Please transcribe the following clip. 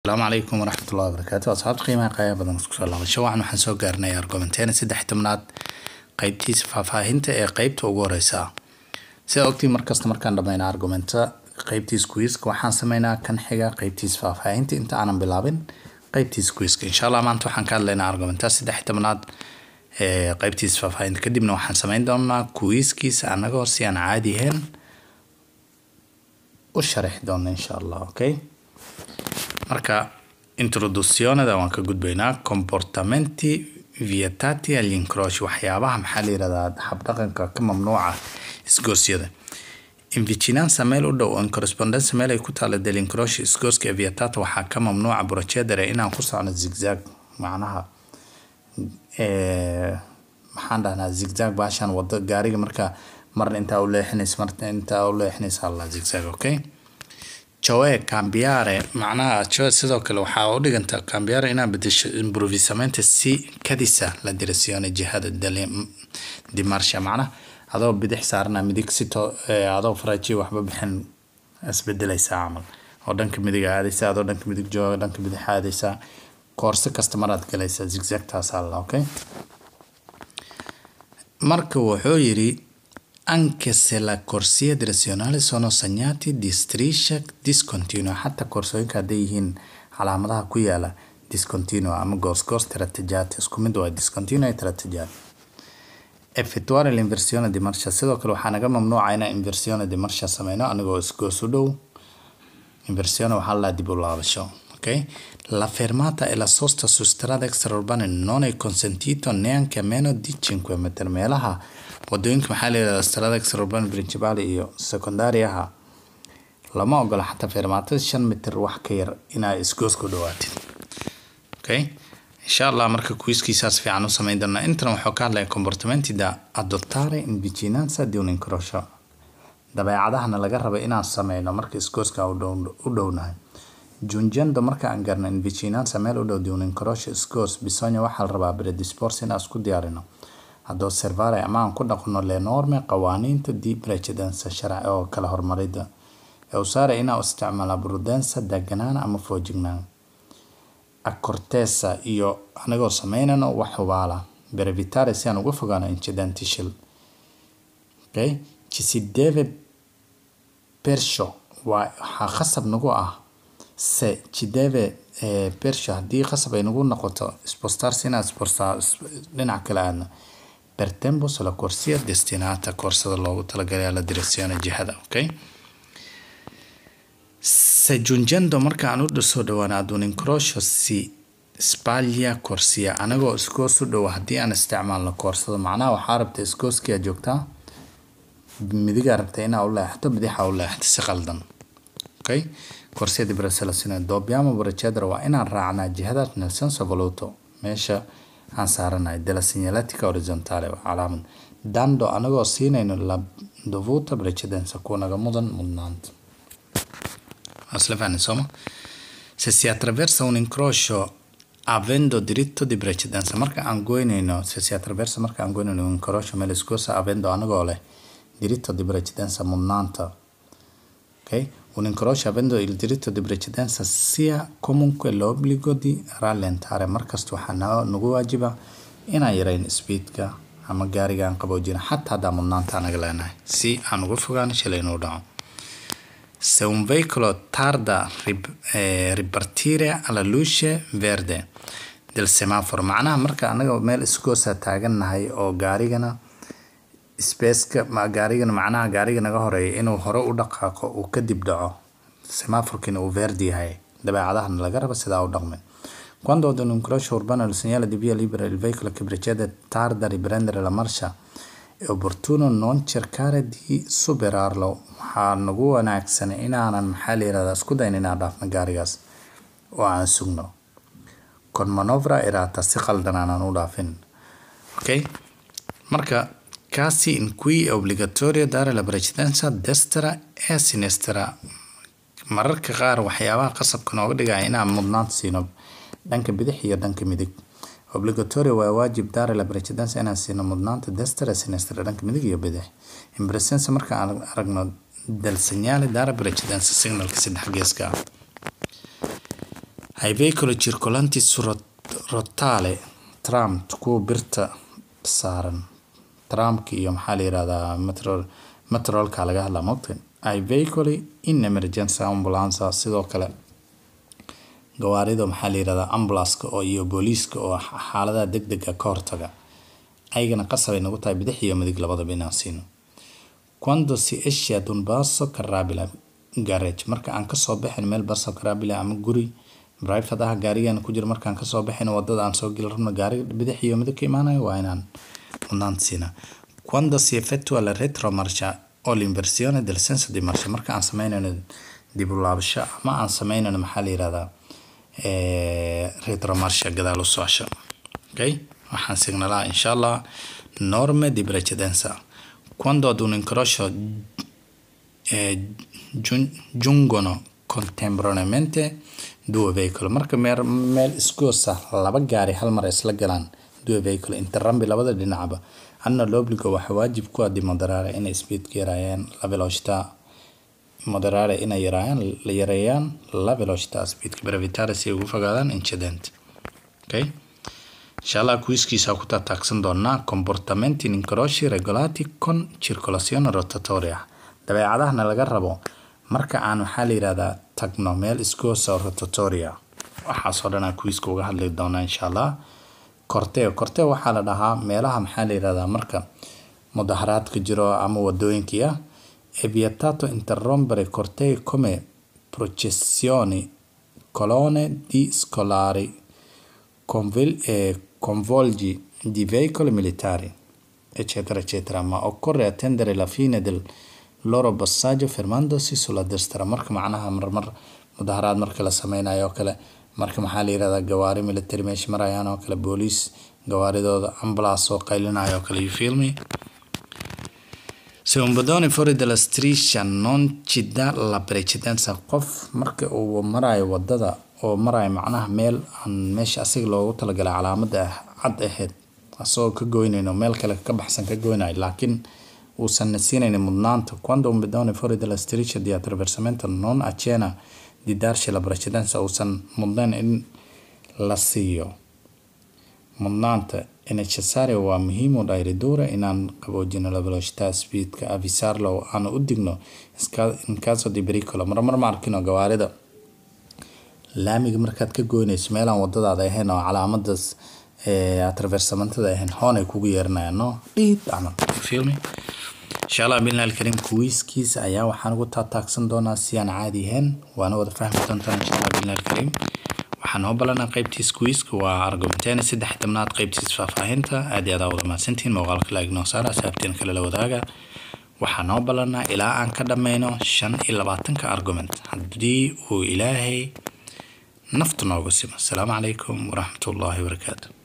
asalaamu calaykum waraxmat ullahi wabarakaatu asxaabta qiimaha qaaya badan isku soo laabasho waxaan waxaan soo gaarnay argumenteena saddex tobnaad qeybtiisa faahfaahinta ee qeybta ugu horeysa sida ogtiin markasta markaan dhammayna argumenta qeybtiisa kuiska waxaan sameynaa kan xiga qeybtiisa faahfaahinta inta aanan bilaabin qeybtiisa kuiska insha allah maanta waxaan ka hadlaynaa argumenta saddex tobnaad ee qeybtiisa faahfaahinta kadibna waxaan sameyn doonaa kuiskiisa anagoo si aan caadi ahayn u sharaxi doona insha allah okay marka introduccionada waan ka gudbaynaa comportamenti vietati agli incroci waxyaabaha maxaa la yirahdaa habdhaqanka ka mamnuuca isgoosyada invicinanza meel u dhow on correspondenza meel ay ku taala del incroci isgooska ee vietata waxaa ka mamnuuca procedere inaan ku socno zigzag macnaha maxaan dhahnaa zigzag baashan wado gaariga marka marna intaa u leexinaysa marna intaa u leexinaysa alla zigzag okay joe cambiare macnaha joe sidoo kale waxaa u dhiganta cambiare inaa bedesho improvisamento si kadisa la direzione jihada di marsha macnaha adoo bidix saarana midig sito adoo faraji waxba bixin isbedelaysaa camal oo dhanka midig aadaysa adoo dhanka midig jooga dhanka bidix aadaysa koorse kasta maraad galaysa zigzagtaas alla okay marka wuxuu yiri anche se la corsia direzionale sono segnati di striscia discontinua xataa koorsooyinka hadday yihiin calaamadaha ku yaala discontinua ama goosgoos tratteggiati isku mid waa discontinua e tratteggiati effettuare l'inversione di marcia sidoo kale waxaa naga mamnuuca inaan inversione di marcia sameyno anigoo isgoos u dhow inversione waxaa la dib u laabasho ok la fermata e la sosta su strada extraurbane non è consentito neanche a meno di 5 metri meelaha wadooyinka maxaa la yirahdaa strada extraurbane principale iyo secondariaha lama ogola xataa fermaatada shan mitir wax ka yar inaa isgoos ku dhawaatid okay insha allah marka kuiskiisaas fiican u sameyn doonaa intana wuxuu ka hadlaya comportamenti da adottare in vicinanza di un incrocio dabeecadahana laga raba inaan sameyno marka isgooska u dhownahay giungendo marka aan garno in vicinanza meel u dhow di un incrocio isgoos bisogna waxaa la rabaa predisporsi inaan isku diyaarino ad osservare ama aan ku dhaqno le norme qawaaniinta di precedenza sharci oo kala hormarida ee usare inaan isticmaala prudenza deganaan ama foojignaan accortesa iyo anigoo sameynano wax hubaala brevitare si aan uga fogaano incidenti shil okay ci si deve perciò waa waxaa khasab nagu ah se ci deve perciò haddii khasab ay nagu noqoto spostarsi inaan spostar dhinac kale aadno per tempo sulla corsia destinata koorsada loogu talagalay alla direzione jihada okay se giungendo marka aan u soo dhawaana ad un incrocio si spaglia corsia anagoo iskoos u dhow haddii aan isticmaalno koorsada macnaha waxaa rabta iskooskiyaa joogtaa midigaa rabta inaa u leexato bidixa u leexato si qaldan okay corsia di braselazione dobbiamo procedere waa inaan raacnaa jihada nel senso voluto meesha aan saaranahay della segnaletica orizzontale waa calaamad dando anagoo siinayno la dovuta precedenza kuwa naga mudan mudnaanta isla fahni sooma se si attraversa un incrocio avendo diritto di precedenza marka aan goynayno se si attraversa marka aan goynayno un incrocio meel iskoosa avendo anagoo leh diritto di precedenza mudnaanta ok un incrocio avendo il diritto di precedenza sia comunque l'obbligo di rallentare markasta waxaa nagu waajiba inaan yareyn speedka ama gaariga aan qaboojina xataa haddaa mudnaanta anaga leenahay si aan uga fogaano shilay inuu dhaco se un veicolo tarda rib, eh, ripartire alla luce verde del semaforo macnaha marka anaga meel iskoosa taagannahay oo gaarigana spaceka gaarigana macnaha gaariga naga horeeya inuu hore u dhaqaaqo uu kadib dhaco semaforkina uu verdi yahay dabeecadahana laga raba sidaa u dhaqmin quando ad un incrocio urbano il segnale di via libera il veicolo che precede tarda a riprendere la marcia è opportuno non cercare di superarlo waxaa nagu wanaagsan inaanan maxaa la yirahdaa isku dayn inaan dhaafno gaarigaas oo aan sugno con manovra erata si qaldan aanan u dhaafin okay marka casi in cui è obbligatorio dare la precedenza destra e sinistra mararka qaar waxyaabaha qasabka nooga dhigaya inaan mudnaanta siino dhanka bidix iyo dhanka midig obligatorio waa waajib dare la precedenza inaan siino mudnaanta destra e sinistra dhanka midig iyo bidix in presenza marka aan aragno del segnale dare precedenza signalka saddex geeska ah ai veicoli circolanti su rot- rottale tram kuwa birta saaran tramka iyo maxaa la yirahdaa metro metrolka laga hadlaa mogta ai veicoli in emergency ambulance sidoo kale gawaarida maxaa la yirahdaa ambulance oo iyo booliiska oo xaaladaha degdega ka hortaga ayagana qasab ay nagu tahay bidix iyo midig labadaba inaan siino quando si esce ad un basso carrabile garage marka aan kasoo baxin meel basso carrabile ama guri private ah gaarigan ku jiro markaan kasoo baxin wadada aan soo geli rabno gaari bidix iyo midig ka imaanayo waa inaan mudnaanta siinaa quando si effettua la retromarcia o l'inversione del senso di marcia marka aan sameynayno dib u laabasho ama aan sameynayno maxaa la yirahdaa retromarcia gadaal u socosho okay waxaan signalaa insha allah norme di precedenza quando ad un incrocio eh, giun- giungono contemporaneamente due veicoli marka meel meel isgoosa laba gaari hal mar ay isla galaan due veicoli interrambi labada dhinacba hanno l'obbligo waxaa waajib ku ah di moderare inay speedka yareeyaan la velocità moderare inay yareeyaan la yareeyaan la velocità speedka brevitare si ay ugu fogaadaan incident okay insha allah kuiskiisa ku taataagsan doonaa comportamenti in incroci regolati con circolazione rotatoria dabeecadahana laga rabo marka aan waxaa la yirahdaa tagno meel iskoosa rotatoria waxaasoo dhan aan kuiska uga hadli doonaa insha allah korteo korteo waxaa la dhahaa meelaha maxaa la yirahdaa marka mudaharaadka jiro ama wadooyinkii ah è vietato interrompere cortei come processioni colonne di scolari convil- eh, convolgi di veicoli militari eccetera eccetera ma occorre attendere la fine del loro passaggio fermandosi sulla destra marka macnaha marmar mudaharaad marka la sameynayo oo kale marka maxaa la yirahdaa gawaari military meesha marayaan oo kale booliis gawaaridooda ambulance oo qaylinayo oo kale you feel me Se un pedone fuori dalla striscia non ci dà la precedenza qof marka uu marayo wadada oo marayo macnaha meel aan meesha asiga loogu talagalay calaamada cad ahayd asagoo ka goynayno meel kale ka baxsan ka goynayo laakiin uusan siinaynin mudnaanta quando un pedone fuori dalla striscia di attraversamento non accenna di darci la precedenza uusan mudnayn in la siiyo mudnaanta è necessario waa muhiim u dhahay ridura inaan qaboojino la velocità speedka avisarlo oo aan u digno iska- in caso di pericolo marmar ma arkino gawaarida laamiga markaad ka goynayso meelaan wadadaada ahayn oo calaamadaas atraversamantada ahayn hoon ay kugu yeerinayaan no dhiid camal You feel me insha allah billahi alkariim kuwiiskiisa ayaa waxaan ugu taataagsan doonaa si aan caadi ahayn waana wada fahmi doontaan insha allah billahi alkariim waxaan noo balanaa qaybtiis kuwiiska waa argumenteena saddex tobnaad qaybtiis faahfaahinta aad iyo aad aa wada mahadsantihiin muuqaalka laag noo saara saabteen kale la wadaaga waxaan noo balanaa ilaa aan ka dhammayno shan iyo labaatanka argument haddii uu ilaahay nafta noogu simo asalaamu calaykum waraxmatullaahi wabarakaatu